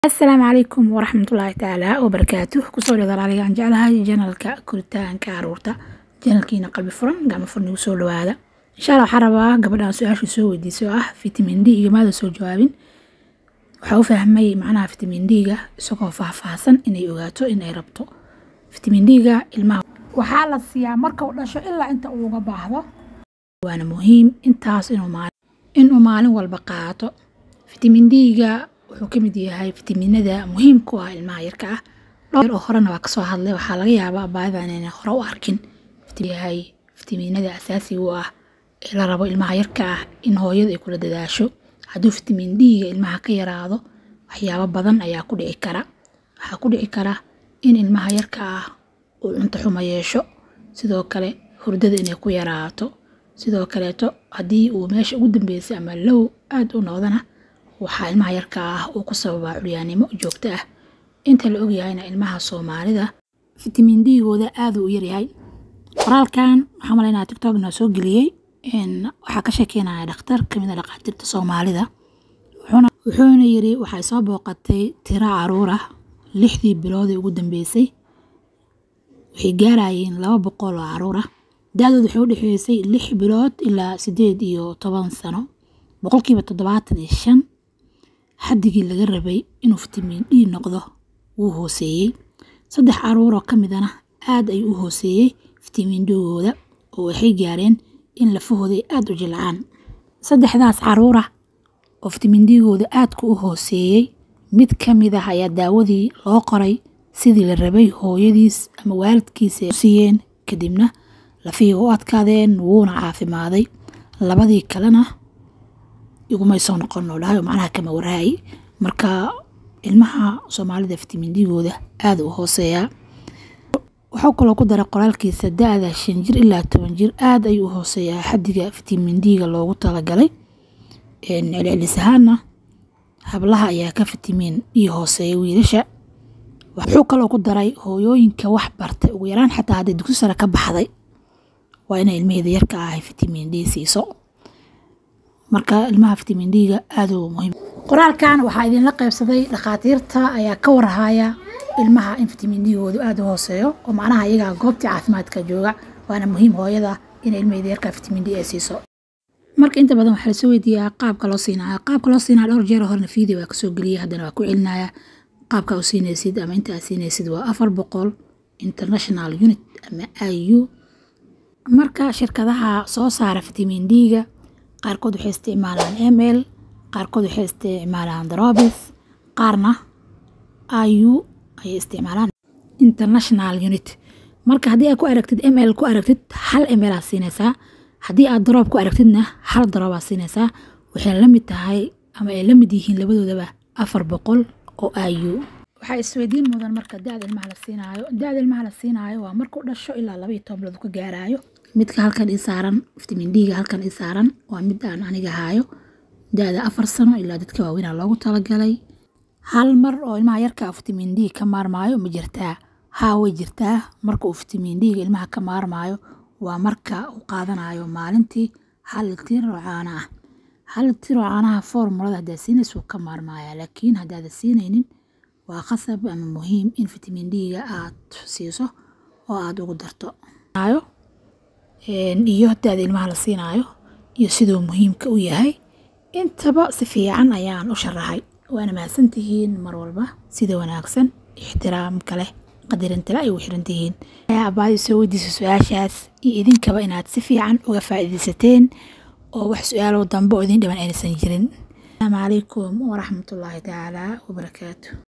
asalaamu calaykum waraxmatullaahi tacaala wabarakaatuh kusoo dhada aligaan jeclahay janalka koritaanka caruurta janalkiina qalbi furan gacmo furan igu soo dhawaada insha alla waxaa rabaa gabadhaan su-aashu soo weydiisay oo ah fitamiin d igamaada soo jawaabin waxaa u fahmay macnaha fitamiin d-ga isagoo faahfaahsan inay ogaato inay rabto fitamiin d-ga ilmaha waxaa la siiyaa marka uu dhasho ilaa inta uu uga baahdo waana muhiim intaas inuu maalin walba qaato fitamiin d-ga wuxuu ka mid yahay fitamiinada muhiimka u ah ilmaha yarka ah dhowr oo horena waa kasoo hadlay waxaa laga yaabaa baahidan inay hore u arkin yahay fitamiinada asaasiga u ah ee la rabo ilmaha yarka ah in hooyada ay kula dadaasho hadduu fitamiin d-ga ilmaha ka yaraado waxyaabo badan ayaa ku dhici kara waxaa ku dhici kara in ilmaha yarka ah uu cunto xumo yeesho sidoo kale hurdada inay ku yaraato sidoo kaleeto haddii uu meesha ugu dambeysay ama low aada u noqdana waxaa ilmaha yarka ah uu ku sababaa curyaannimo joogto ah inta la ogyahayna ilmaha soomaalida fitamiin d-gooda aada u yaryahay qoraalkan waxaa malaynaa tictokna soo geliyey waxaa ka sheekeynaya dhakhtar kamid a dhaqaatiirta soomaalida wuxuuna yiri waxay soo booqatay tiro caruur ah lixdii biloodii ugu dambeysay waxay gaarayeen laba boqol oo caruur ah da-dood waxay u dhexeysay lix bilood ilaa sideed iyo toban sano boqolkiiba toddobaatan iyo shan xaddigii laga rabay inuu fitamiin d noqdo wuu hooseeyey saddex caruuroo ka midana aad ayuu u hooseeyey fitamiin d-gooda oo waxay gaareen in lafahooda ay aada u jilcaan saddexdaas caruura oo fitamiin d-gooda aadka u hooseeyey mid ka mid ah ayaa daawadii loo qoray sidii la rabay hooyadiis ama waalidkiisa ay siiyeen kadibna lafihii u adkaadeen wuuna caafimaaday labadii kalena igumay soo noqon oo dhahay oo macnaha kama waraayay marka ilmaha soomaalida fitamiin d-gooda aada u hooseeyaa wuxuu kaloo ku daray qoraalkiisa da-da shan jir ilaa toban jir aada ayuu u hooseeyaa xaddiga fitamiin d-ga loogu talagalay celcelis ahaana hablaha ayaa ka fitamiin d hooseeya wiilasha wuxuu kaloo ku daray hooyooyinka wax bartay ugu yaraan xataa hadday dugsi sare ka baxday waa inay ilmaheeda yarka ahay fitamiin d siiso marka ilmaha fitamiin d-ga aada u muhiim qoraalkan waxaa idinla qaybsaday dhakhaatiirta ayaa ka warhaya ilmaha in fitamiin d-goodu aada u hooseeyo oo macnaha iyagaa goobtii caafimaadka jooga waana muhiim hooyada in ilmaheeda yarka fitamiin d ay siiso marka inta badan waxaa lasoo weydiiyaa qaabka loo siinaya qaabka loo siinaya dhowr jeer horena video waa kasoo geliyay haddana waa ku celinaya qaabka u siinaysid ama inta aad siinaysid waa afar boqol international unit ama i u marka shirkadaha soo saara fitamiin d-ga qaarkood waxay isticmaalaan ml qaarkood waxay isticmaalaan drobis qaarna i u ayay isticmaalaan international unit marka haddii aad ku aragtid ml ku aragtid hal ml aad siinaysaa haddii aad droob ku aragtidna hal droob aad siinaysaa waxay la mid tahay ama ay la mid yihiin labadoodaba afar boqol oo i u waxaa isweydiin mudan marka da-da ilmaha la siinaayo da-da ilmaha la siinaayo waa markuu dhasho ilaa laba iyo toban bilood ka gaaraayo midka halkan ii saaran fitamiin d-ga halkan ii saaran waa mid aan aniga haayo da-da afar sano ilaa dadka waaweynaa loogu talagalay hal mar oo ilmaha yarka fitamiin d ka maarmaayo ma jirtaa haa way jirtaa marka uu fitamiin d-ga ilmaha ka maarmaayo waa marka uu qaadanayo maalintii hal tir oo caana ah hal tir oo caanaha formulada haddaad siinaysa wuu ka maarmaaya laakiin haddaada siinaynin waa qasab ama muhiim in fitamiin d-ga aad siiso oo aada ugu darto iyo da-da ilmaha la siinaayo iyo siduu muhiimka u yahay intaba si fiican ayaan u sharaxay waana mahadsantihiin mar walba sida wanaagsan ixtiraamka leh qadarintale ay ugu xiran tihiin abaadi soo weydiisa su-aashaas iyo idinkaba inaad si fiican uga faa'iidaysateen oo wax su-aalow dambe oo idin dhiban aynaysan jirin asalaamu calaykum waraxmatullaahi tacaala wabarakaatu